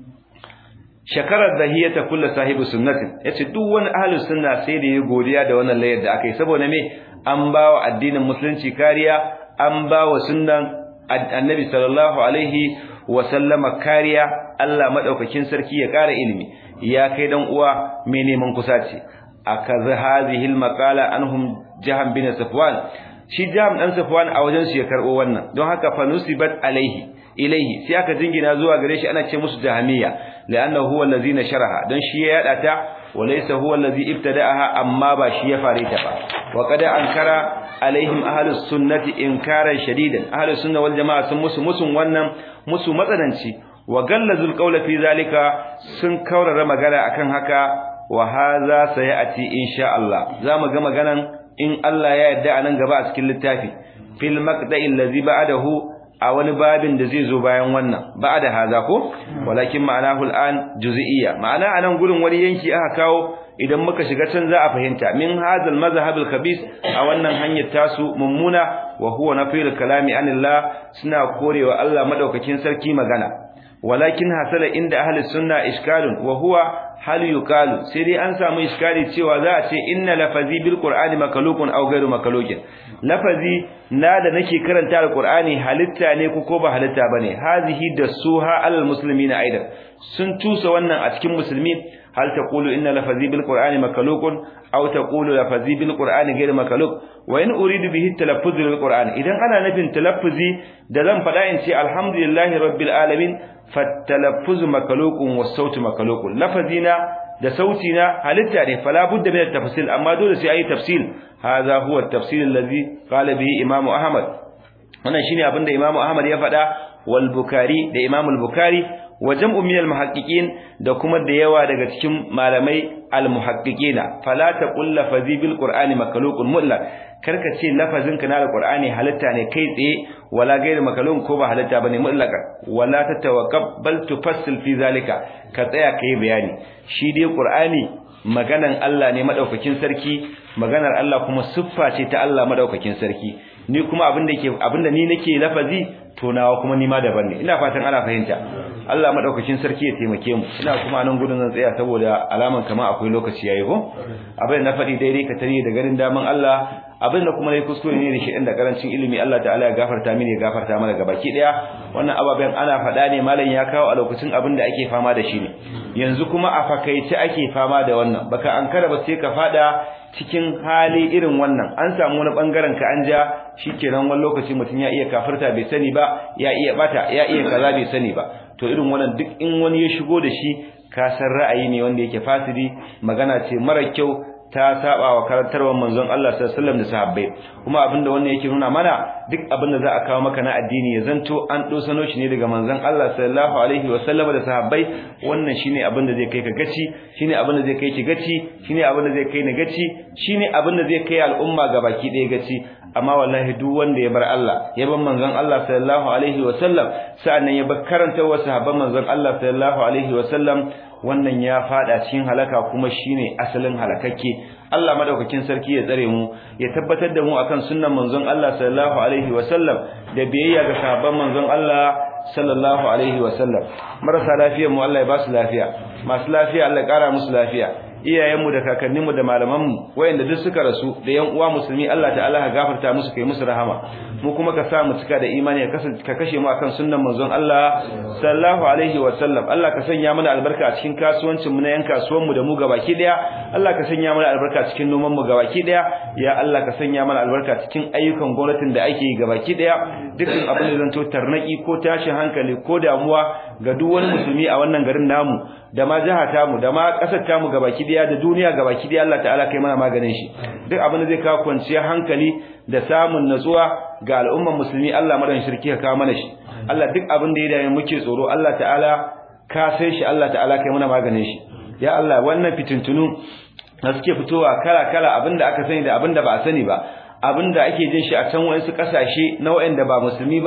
shakarar zahiyata kullu sahibi sunnatin yace duk wani ahlus sunna sai da ya godiya da wannan layar da aka yi saboda me an bawa addinin musulunci kariya an bawa sunnan annabi sallallahu alaihi wa sallama kariya Allah madaukakin sarki ya kara ilimi ya kai dan uwa mai neman kusaci akaza hadhihi almaqala anhum jaham bin safwan shi jaham dan safwan a wajen su ya karbo wannan don haka fa nusibat alaihi ilaihi sai aka jingina zuwa gare shi ana ce musu jahamiya la'annahu huwa allazi nasharaha dan shi ya yada ta walaysa huwa allazi ibtada'aha amma ba shi ya fare ta ba wa qad ankara alaihim ahlus sunnati inkaran shadidan ahlus sunna wal jamaa sun musu musun wannan musu matsananci wa gallazul qawla fi zalika sun kaurara magana akan haka wa hadha sayati insha Allah zamu ga maganan in Allah ya yarda anan gaba a cikin littafi fil maqda'i allazi ba'dahu a wani babin da zai zo bayan wannan ba'da haza ko walakin ma'anahu al'an juz'iyya ma'ana anan gurin wani yanki aka kawo idan muka shiga can za a fahimta min hadal mazhab al-khabis a wannan hanyar tasu mummuna wa huwa nafil kalami anillah suna korewa Allah madaukakin sarki magana walakin hasala inda ahli sunna iskalun wa huwa hal yuqalu sai dai an samu iskali cewa za a ce inna lafazi bil qur'ani makalukun aw ghairu makalukin lafazi na da nake karanta alqur'ani halitta ne ko ko ba halitta bane hazihi da suha al muslimina aidan sun tusa wannan a cikin musulmi hal taqulu inna lafazi bil qur'ani makalukun aw taqulu lafazi bil qur'ani ghairu makaluk wa in uridu bihi talaffuz bil qur'an idan ana nufin talaffuzi da zan faɗa in ce alhamdulillahi rabbil alamin fattalaffuz makalukun was sautu makalukun lafazina da sautina halitta ne fala budda min at-tafsil amma dole sai ayi tafsil hadha huwa at-tafsil alladhi qala bihi imam ahmad wannan shine abinda imam ahmad ya faɗa wal bukhari da imam al-bukhari wa jam'u min al-muhaqqiqin da kuma da yawa daga cikin malamai al-muhaqqiqina fala taqul lafazi bil qur'ani makalukun mutlaq karka ce lafazin ka na alqur'ani halitta ne kai tsaye wala gairu makalun ko ba halitta bane mutlaka wala tatawakkab bal tufassil fi zalika ka tsaya kai bayani shi dai qur'ani maganan Allah ne madaukakin sarki maganar Allah kuma siffa ce ta Allah madaukakin sarki ni kuma abinda yake abinda ni nake lafazi to nawa kuma ni ma daban ne ina fatan ana fahimta Allah madaukakin sarki ya taimake mu ina kuma nan gudun zan tsaya saboda alaman kama akwai lokaci yayi ko abin na faɗi daidai ka tare da garin daman Allah abin da kuma nayi kuskure ne da shi da karancin ilimi Allah ta'ala ya gafarta mini ya gafarta mana gabaki daya wannan ababen ana faɗa ne malam ya kawo a lokacin abin da ake fama da shi ne yanzu kuma a fakaice ake fama da wannan baka ankara ba sai ka fada cikin hali irin wannan an samu wani bangaren ka an ja shikenan wani lokaci mutum ya iya kafirta bai sani ba ya iya bata ya iya kaza bai sani ba to irin wannan duk in wani ya shigo da shi ka san ra'ayi ne wanda yake fasidi magana ce mara kyau ta saba wa karantarwar manzon Allah sallallahu alaihi wasallam da sahabbai kuma abinda wannan yake nuna mana duk abinda za a kawo maka na addini ya zanto an dosano shi ne daga manzon Allah sallallahu alaihi wasallam da sahabbai wannan shine abinda zai kai ka gaci shine abinda zai kai ki gaci shine abinda zai kai ni gaci shine abinda zai kai al'umma gabaki ɗaya gaci amma wallahi duk wanda ya bar Allah ya bar manzon Allah sallallahu alaihi wasallam sa'annan ya bar karantawar sahabban manzon Allah sallallahu alaihi wasallam wannan ya fada cikin halaka kuma shine asalin halakakke Allah madaukakin sarki ya tsare mu ya tabbatar da mu akan sunnan manzon Allah sallallahu alaihi wasallam da biyayya ga sahabban manzon Allah sallallahu alaihi wasallam marasa lafiyar mu Allah ya ba su lafiya masu lafiya Allah ya kara musu lafiya iyayenmu da kakanninmu da malamanmu wayanda duk suka rasu da yan uwa musulmi Allah ta'ala ka gafarta musu kai musu rahama mu kuma ka sa mu cika da imani ka kashe mu akan sunnan manzon Allah sallallahu alaihi wa sallam Allah ka sanya mana albarka a cikin kasuwancin mu na yan kasuwan mu da mu gabaki daya Allah ka sanya mana albarka cikin noman mu gabaki daya ya Allah ka sanya mana albarka cikin ayyukan gwamnatin da ake yi gabaki daya dukkan abin da zanto tarnaki ko tashin hankali ko damuwa ga duk wani musulmi a wannan garin namu da ma jiha tamu da ma kasar tamu gabaki daya da duniya gabaki daya Allah ta'ala kai mana maganin shi duk abin da zai kawo kwanciyar hankali da samun natsuwa ga al'umman musulmi Allah madan shirki ka kawo mana shi Allah duk abin da ya dame muke tsoro Allah ta'ala ka sai shi Allah ta'ala kai mana maganin shi ya Allah wannan fitintunu da suke fitowa kala kala abinda aka sani da abinda ba a sani ba abinda ake jin shi a can wayansu kasashe na wayanda ba musulmi ba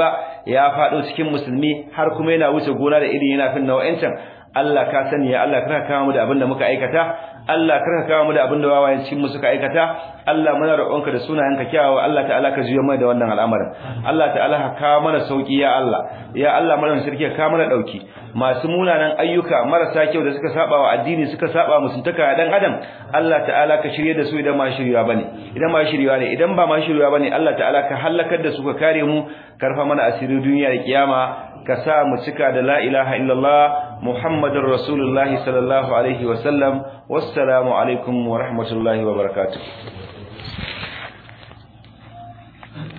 ya fado cikin musulmi har kuma yana wuce gona da iri yana fin nau'ancin Allah ka sani ya Allah karka kawo mu da abin da muka aikata Allah karka kawo mu da abin da wawayen cikin mu suka aikata Allah muna roƙonka da sunayenka kyawawa Allah ta'ala ka juya mai da wannan al'amarin Allah ta'ala ka kawo mana sauki ya Allah ya Allah mana sarki ka kawo mana dauki masu munanan ayyuka marasa kyau da suka saba wa addini suka saba musuntaka dan adam Allah ta'ala ka shirye da su idan ma shirya bane idan ma shirya ne idan ba ma shirya bane Allah ta'ala ka halakar da su ka kare mu karfa mana asirin duniya da kiyama ka sa mu cika da la ilaha illallah muhammadur rasulullah sallallahu alaihi wa sallam wassalamu alaikum wa rahmatullahi wa barakatuh